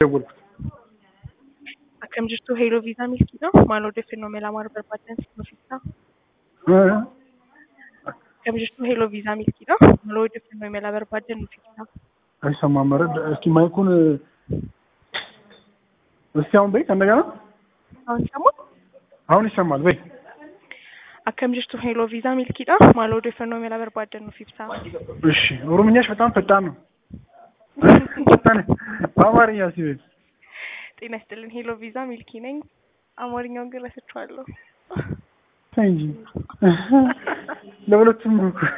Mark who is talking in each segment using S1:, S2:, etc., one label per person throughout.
S1: ደወልኩት።
S2: Akkam jirtu Heeloo Viizaa Milkiidha. Maal odeeffannoo mela maal barbaadan nuuf ibsaa. Akkam jirtu Heeloo Viizaa Milkiidha. Maal odeeffannoo mela barbaadan nuuf ibsaa.
S1: አይሰማም። ኧረ እስኪ ማይኩን እስኪ አሁን በይ ከእንደገና
S2: አሁን ሰሞን
S1: አሁን ይሰማል። በይ
S2: akkam jirtu Heeloo Viizaa Milkiidha. Maal odeeffannoo mela barbaadan nuuf ibsaa.
S1: እሺ ኦሮምኛሽ በጣም ፈጣን ነው። ፈጣን በአማርኛ እስኪ በይ
S2: ጤና ይስጥልን ሄሎ ቪዛ ሚልኪ ነኝ። አማርኛውን ግን ረስቼዋለሁ።
S1: ተይ እንጂ ለሁለቱም ነው እኮ።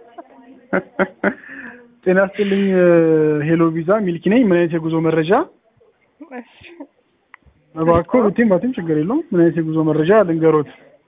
S1: ጤና ይስጥልኝ ሄሎ ቪዛ ሚልኪ ነኝ። ምን አይነት የጉዞ መረጃ
S2: እሺ፣
S1: እባክዎ ብትይም ባትይም ችግር የለውም። ምን አይነት የጉዞ መረጃ ልንገሮት?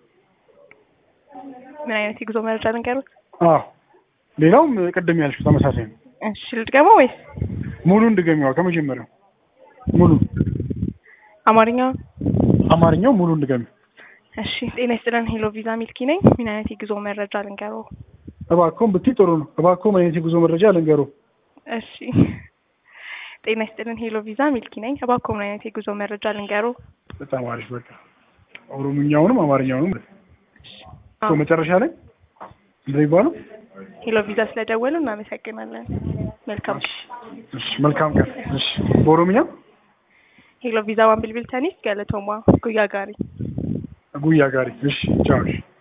S2: ምን አይነት የጉዞ መረጃ ልንገሩት?
S1: አዎ ሌላውም ቅድም ያልሽው ተመሳሳይ ነው።
S2: እሺ ልድገመው ወይስ
S1: ሙሉ እንድገሚዋ ከመጀመሪያው ሙሉ
S2: አማርኛውን?
S1: አማርኛው ሙሉ እንድገሚ
S2: እሺ ጤና ይስጥልን ሄሎ ቪዛ ሚልኪ ነኝ። ምን አይነት የጉዞ መረጃ ልንገረው?
S1: እባክዎን ብትይ ጥሩ ነው። እባክዎ ምን አይነት የጉዞ መረጃ ልንገሮ?
S2: እሺ ጤና ይስጥልን ሄሎ ቪዛ ሚልኪ ነኝ። እባክዎ ምን አይነት የጉዞ መረጃ ልንገረው?
S1: በጣም አሪፍ። በቃ ኦሮምኛውንም አማርኛውንም
S2: አዎ።
S1: እኮ መጨረሻ ላይ እንደዚህ ይባላል።
S2: ሄሎ ቪዛ ስለደወሉ እናመሰግናለን። መልካም
S1: እሺ መልካም ቀን። እሺ በኦሮምኛ
S2: ሄሎ ቪዛ ዋን ቢልቢል ተኒስ ገለቶማ ጉያ ጋሪ
S1: ጉያ ጋሪ። እሺ ቻው። እሺ